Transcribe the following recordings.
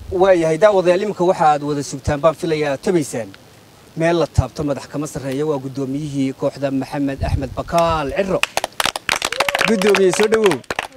waayahay daawadayaal iminka waxa aad wada sugtaan baan filayaa aad tabaysaan meel la taabto madax kama sarreeya waa guddoomiyihii kooxda maxamed axmed bakaal ciro guddoomiye soo dhowow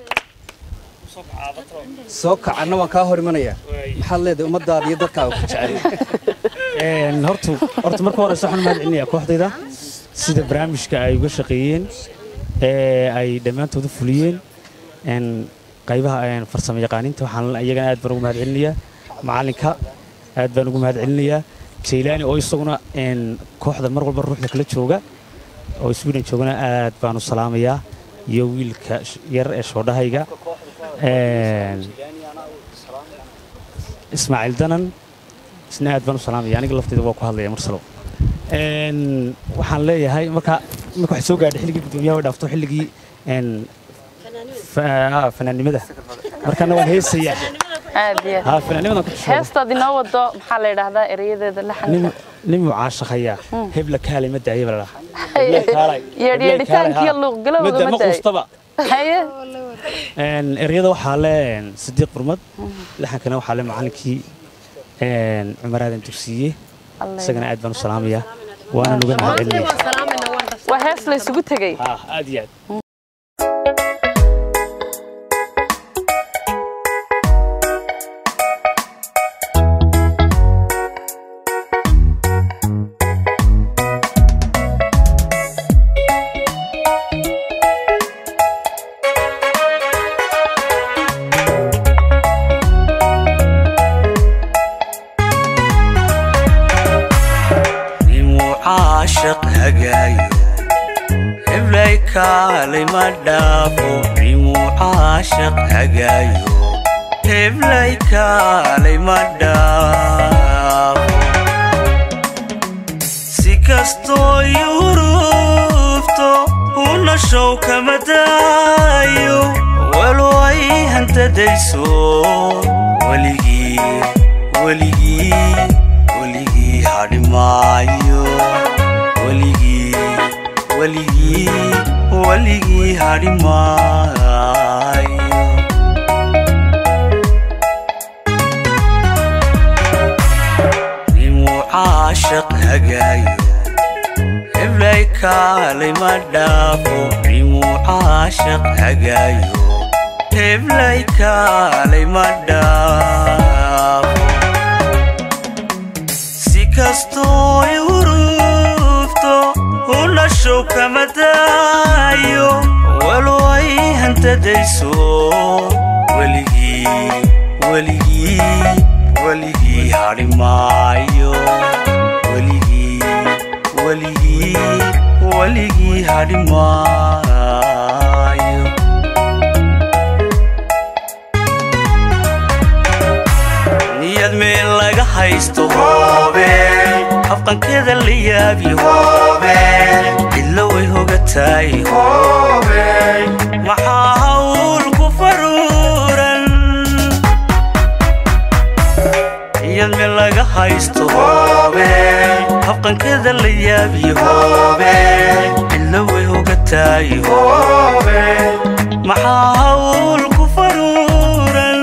soo kacanna waan kaa hor imanayaa maxaad leedahay ummadaada iyo dadkaaga ku jecel Een, horta horta marka hore waxaan u mahad celinayaa kooxdayda sida barnaamijka ay uga shaqeeyeen ee ay dhammaantooda fuliyeen een, qaybaha een, farsamo yaqaaninta waxaan iyagana aad baan ugu mahad celinayaa macalinka aad baan ugu mahad celinayaa jaylaani oo isaguna een, kooxda mar walba ruuxda kala jooga oo sweden joogana aad baan u salaamayaa iyo wiilka sh- yar ee shoodhahayga een, ismaaciil danan isna aad baan u salaamaya aniga lafteyda waa ku hadlaya marsalo Een, waxaan leeyahay marka marka waxay soo gaadhay xilligii guddoomiyaha way dhaafto xilligii een, fa- ah, fanaannimada markana waan heesayaa aad iyo aad ha fanaannimadan ku tusheego heestaad inoo wado maxaa la yidhaahdaa erayadeeda laxanka nin nin mucaashaqaya hebla kaalay ma daaya baa la dhahaa yeedhyeedhitaankiyo luuqgalowda ma ma daayo quustaba haye Een, ereyada waxaa le een, sidiiq burmad laxankana waxaa le macalinkii een, cumar aadan dugsiye isagana aad baan u salaamayaa waana nuga mahad celinaya waa hees la isugu tegey ha aad iyo aad nimuu caashaq hagaayo heblay kaalay ma dhaafo nimuu caashaq hagaayo heblay kaalay ma dhaafo si kastoo yurufto una show kama daayo walo ay hantadayso weligii weligii weligii hadhimaayo weligii weligii weligii hadhimaayo nimuu caashaq hagaayo heblay kaalay ma dhaafo nimuu caashaq hagaayo heblay kaalay ma dhaafo si kastoo ay hurufto una show kama daayo walo ay hantadayso weligii weligii weligii hadhimaayo weligii weligii weligii hadhimaayo niyad meel laga haysto hoobe afqankeeda la yaabi hoobe cidlo way hogataay hoobe maxaa hawl ku faruuran niyad meel laga haysto hoobe afqankeeda la yaabi hoobe cidlo way hogataay hoobe maxaa hawl ku faruuran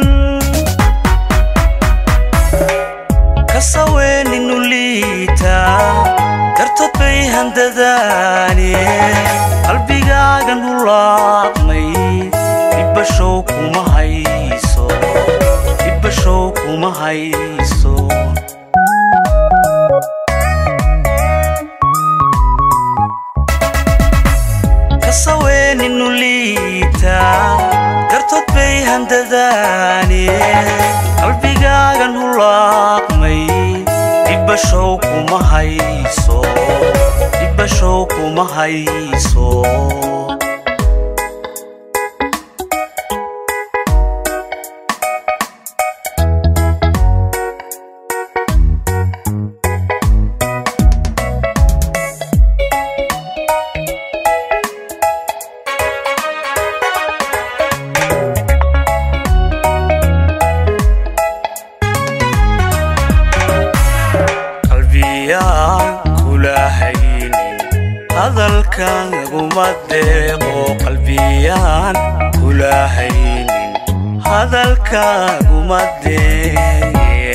kasaweeninu liita dartood bay handadaane qalbigaagan hulaaqmay dhibbashow kuma hayso dhibbashow kuma hayso kasaweeninu liita dartood bay handadaane qalbigaagan hulaaqmay dhibbashow kuma hayso dhibbashow kuma hayso qalbiyaan kula haynin hadalkaaguma deeqo qalbiyaan kula haynin hadalkaaguma deeqo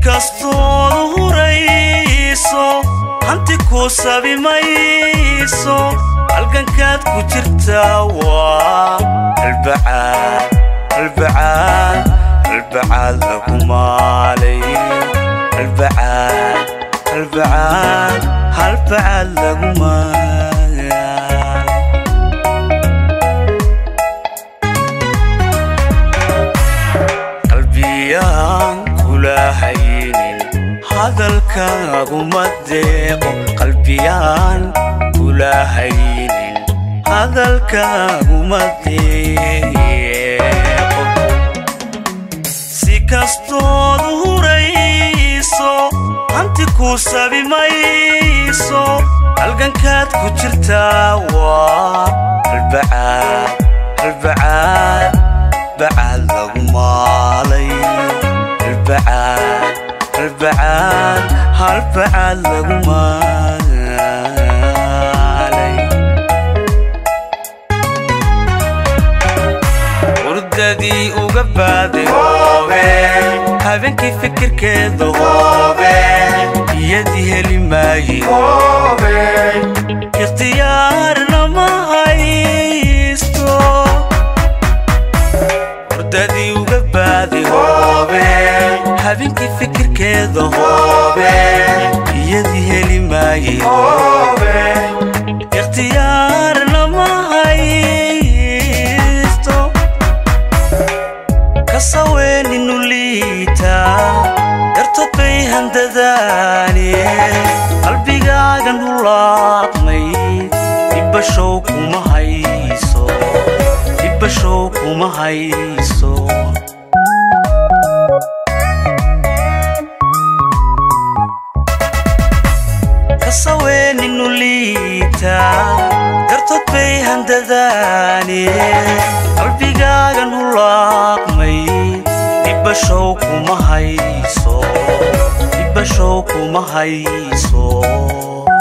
kastood hurayso hanti ku sabi mayso halgankaad ku jirtaa waa halbacaad halbacaad halbacaad lagu maalay halbacaad halbacaad halbacaad lagu maalay qalbiyaan kula haynin hadalkaaguma deeqo qalbiyaan kula haynin hadalkaaguma deeqo si kastood hurayso hanti ku sabi mayso halgankaad ku jirtaa waa halbacaad halbacaad bacaad lagu maalay halbacaad halbacaad halbacaad lagu maalay hurdadii uga baaday hoobe habeenkii fikirkeeda hoobe iyadii heli maaye hoobe ikhtiyaarna ma haysto hurdadii uga baaday hoobe habeenkii fikirkeeda hoobe iyadii heli maaye hoobe ikhtiyaarna ma haysto kasaweeninu liita dartood bay handadaane qalbigaagan hulaaqmay ibashow kuma hayso ibashow kuma hayso kasaweeninu liita dartood bay handadaane qalbigaagan hulaaqmay ibashow kuma hayso ibashow kuma hayso